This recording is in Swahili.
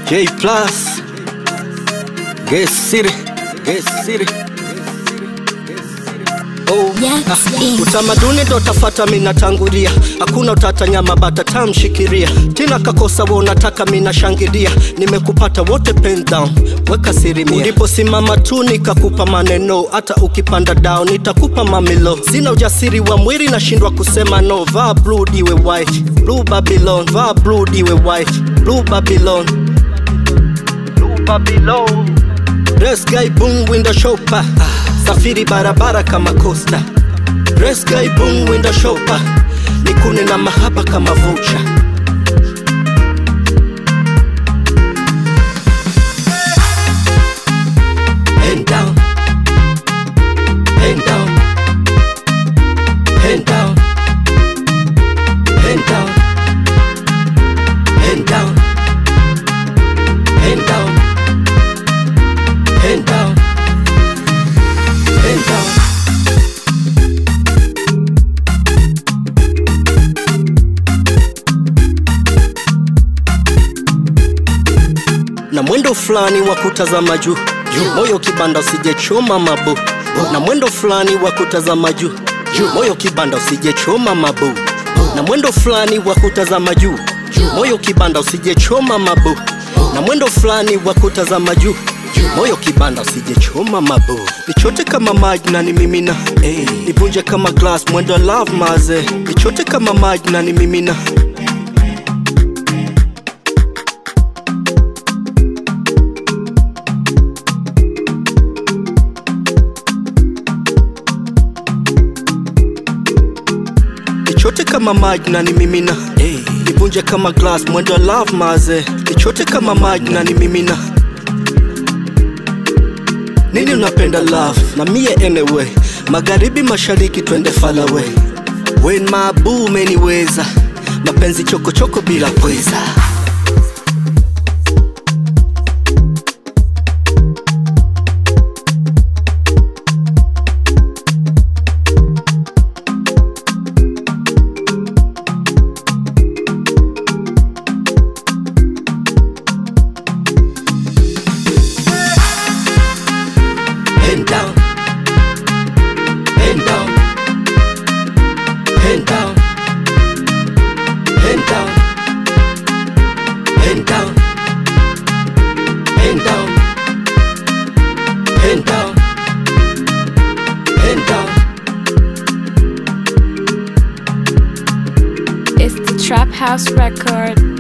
J plus Get City Get City Oh, Yes, ah, yes. utamaduni ndo tafata minatangulia hakuna utata nyama bata tamshikiria tina kakosa wo nataka minashangilia nimekupata wote pen down weka siri mia uliposimama tu nikakupa maneno hata ukipanda down nitakupa mamilo sina ujasiri wa mwili nashindwa kusema no vaa blue diwe white blue babylon vaa blue diwe white blue babylon blue babylon Dress guy boom window shopper Safiri barabara kama costa Dress guy boom window shopper Nikune na mahaba kama voucher Hand down Hand down Hand down Hand down Hand down Hand down Hand down. Hand down. na mwendo fulani wa kutazama juu juu, moyo kibanda usijechoma mabu na mwendo fulani wa kutazama juu juu, moyo kibanda usijechoma mabu na mwendo fulani wa kutazama juu juu, moyo kibanda usijechoma mabu na mwendo fulani wa kutazama juu juu, moyo kibanda usijechoma mabu nichote kama maji na nimimina hey. nivunje kama glass mwendo love maze nichote kama maji na nimimina nichote kama maji na nimimina hey. nivunje kama glass mwendo love maze nichote kama maji na nimimina nini unapenda love na mie anyway magharibi mashariki twende falaway when mabu umeniweza mapenzi chokochoko bila pweza Hand down. Hand down. Hand down. Hand down. Hand down. Hand down. Hand down. Hand down. It's the Trap House Record.